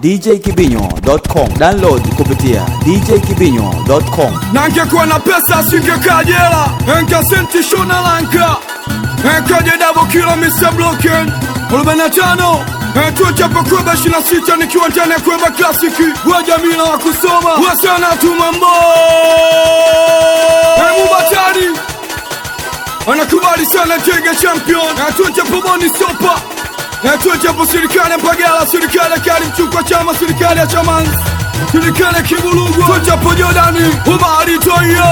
djkibinyo.com. Download kupitia djkibinyo.com. na ngekuwa na pesa singekaa jela enkasenti shona lanka enkaje dabo kila Mr. Blocken arobaini na tano tuchapo kweba ishirini na sita nikiwa ndani ya kweba klasiki wa jamila wa kusoma wasana tumambo mubatari anakubali sana tege champion tuchapo boni sopa tuchapo serikali mpagala serikali kali mchukwa chama serikali ya chamanzi serikali ya kibulugwa tuchapo jordani ubari toyo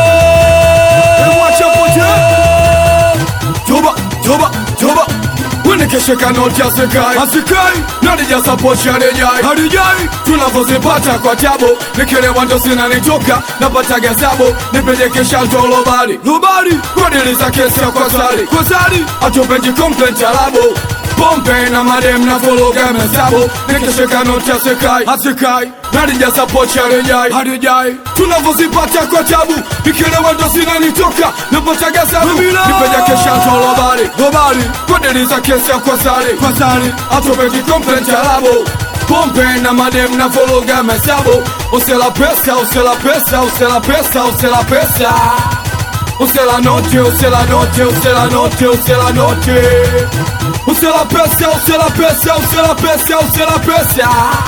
mwachapote toba toba toba Unikesheka noti asikai asikai nalijaza pochi halijai halijai tunavyozipata kwa tabu nikelewa ndo zinanitoka napata gazabu nipelekesha ndo lobari lobari kwadiliza kesi ya kwa sari kwa sari atupeji complaint alabu pombe na madem na vologa mezabu nikesheka noti asikai asikai nalijaza pochi halijai halijai tunavyozipata kwa tabu nikelewa ndo zinanitoka napata gazabu nipelekesha ndo lobari lobari kwadiliza kesi ya kwa sari kwa sari atupeji complaint alabu pombe na madem na vologa mezabu usela pesa usela pesa usela pesa usela pesa usela noche usela noche usela noche usela noche usela pesa usela pesa usela pesa usela pesa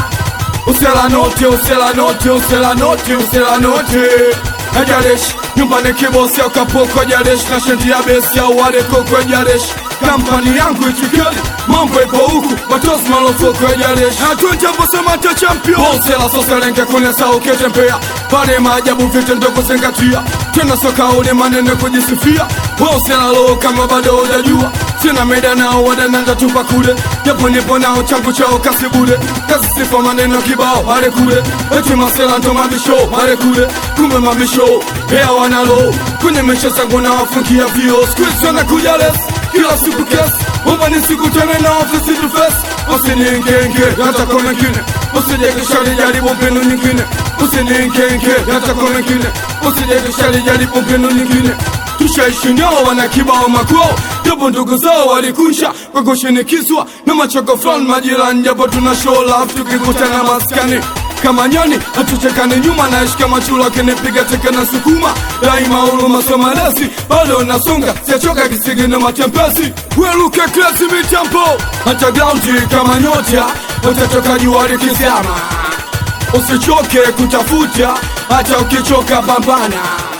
usela noche usela noche usela noche usela noche ajalishi nyumbani kibosi akapoko jalishi na shendi ya besi au walekoko jalishi kampani yangu ichikeli mambo ipo huku watosi malofoko jalishi atunjaposamata champion bosela soselenke kunesa ukitembea pale maajabu vite ndo kuzingatia tena soka ule maneno kujisifia bosela lo kama bado hujajua sina meda nao wadananga tupa kule japo nipo nao changu chao kasi bure kazi sifa maneno kibao pale kule eti masela ndo mabisho pale kule kumbe mabisho hea wanalo kwenye mesha zangu na wafungia vio squeeze wanakuja les kila siku kesi Omba nisikutane na ofisi to face Usininkenge hata kwa mengine Usijekishali jaribu mbinu nyingine Usininkenge hata kwa mengine Usijekishali jaribu mbinu nyingine Tushaishi nao wana kibao makwao Japo ndugu zao walikusha kwa kushinikizwa Na machoko fulani majirani Japo tuna show love tukikutana maskani kama nyani hatuchekani nyuma naishi kama chula kinipiga teke na sukuma daima huruma somalesi bado nasonga siachoka kisigi na matempesi weluke klesi mitampo hata graundi kama nyota watatoka jua likizama usichoke kutafuta hata ukichoka pambana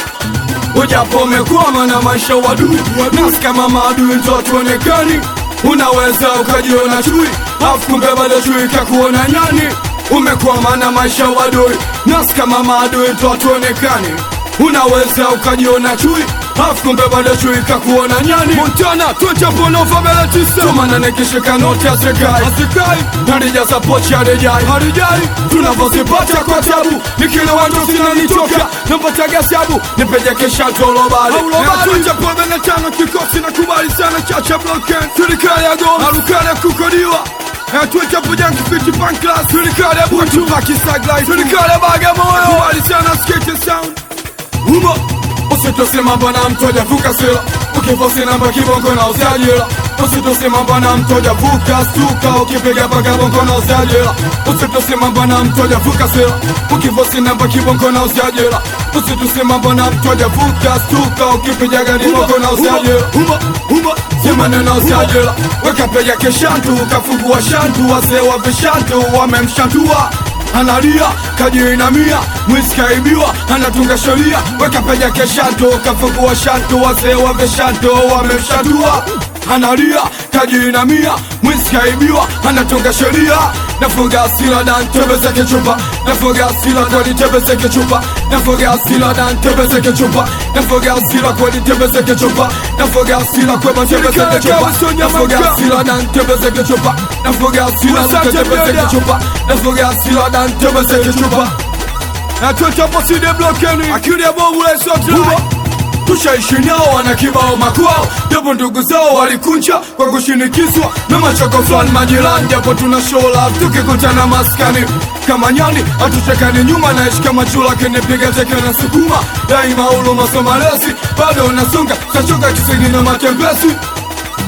ujapo umekwama na maisha wadui nasi kama maadui ntotuonekani unaweza ukajiona chui afu kumbe bado chui kakuona nyani umekwama na maisha wadui nasi kama maadui ntotuonekani unaweza ukajiona chui afu kumbe bado chui kakuona nyani montana twenchaponofabele tisa tumana nikishika noti asikai asikai nalijaza pochi harijai harijai tunavyozipata kwa tabu nikilewa ndo zinanitoka napata gasabu nipejekesha tolobali twenchapomene tano kikosi na kubali sana chacha bloken serikali ya goma arukale kukodiwa tuechapojankifiti panklas serikali ya butu pakisaglai serikali ya bagamoyo kubali sana skate sound Umo Usitosema bwana mtoja vuka sila Ukifosi namba kibongo na usajila Usitosema bwana mtoja vuka stuka Ukipiga paka bongo na usajila Usitosema bwana mtoja vuka sila Ukifosi namba kibongo na usajila Usitosema bwana mtoja vuka stuka Ukipiga gari bongo na usajila Umo Umo Semana na usajila Weka peja keshantu Kafungua shantu Wazee wa vishantu Wamemshantua analia kajiinamia mwiskaibiwa anatunga sheria weka peja keshanto kafungua shanto wazee wave shanto wamemshatua analia kajiinamia mwiskaibiwa anatunga sheria nafunga asila dan tebezeke chupa nafunga asila kweli tebezeke chupa nafunga asila dan tebezeke chupa nafunga asila kweli tebezeke chupa nafunga asila kwema tebezeke chupa nafunga asila dan tebezeke chupa nafunga asila dan tebezeke chupa nafunga asila dan tebezeke chupa atochaposide blokeni akili ya bovu lesotra tushaishi nao wana kibao makwao japo ndugu zao walikunja kwa kushinikizwa na machoko fulani majirani japo tuna show love tukikutana maskani kama nyani hatuchekani nyuma naishi kama chula kinipiga teke na sukuma daima uluma somalesi bado unasonga tachoka kisigi na matembesi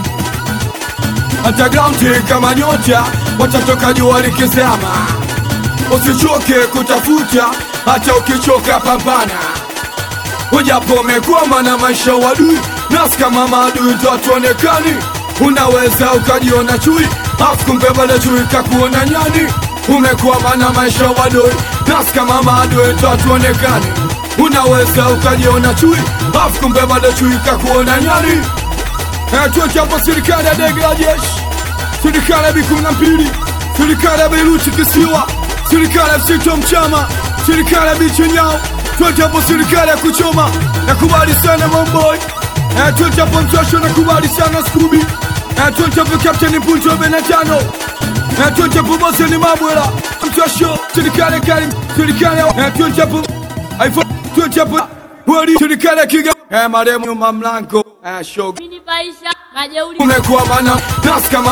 hata graundi kama nyota watatoka jua likizama usichoke kutafuta hata ukichoka pambana ujapo umekwama na maisha wadui nasi kama maadui ndo hatuonekani unaweza ukajiona chui afu kumbe bado chui kakuona nyani umekwama na maisha wadui nasi kama maadui ndo hatuonekani unaweza ukajiona chui afu kumbe bado chui kakuona nyani Eh, tuweke hapo serikali ya ndege la jeshi serikali ya B kumi na mbili serikali ya Beiruti kisiwa serikali ya Msito Mchama serikali ya Bichi Nyao tuweke hapo serikali ya kuchoma nakubali sana Momboy Eh, tuweke hapo Mtosho nakubali sana Scooby Eh, tuweke hapo Captain Punto Benetano Eh, tuweke hapo Boseni Mabwela Mtosho serikali ya Karim serikali ya Eh, tuweke hapo iPhone tuweke hapo Wadi serikali ya Kiga Eh, maremu nyuma mlango Eh, shoga Mini Paisha, majeuri umekuwa mana nasi kama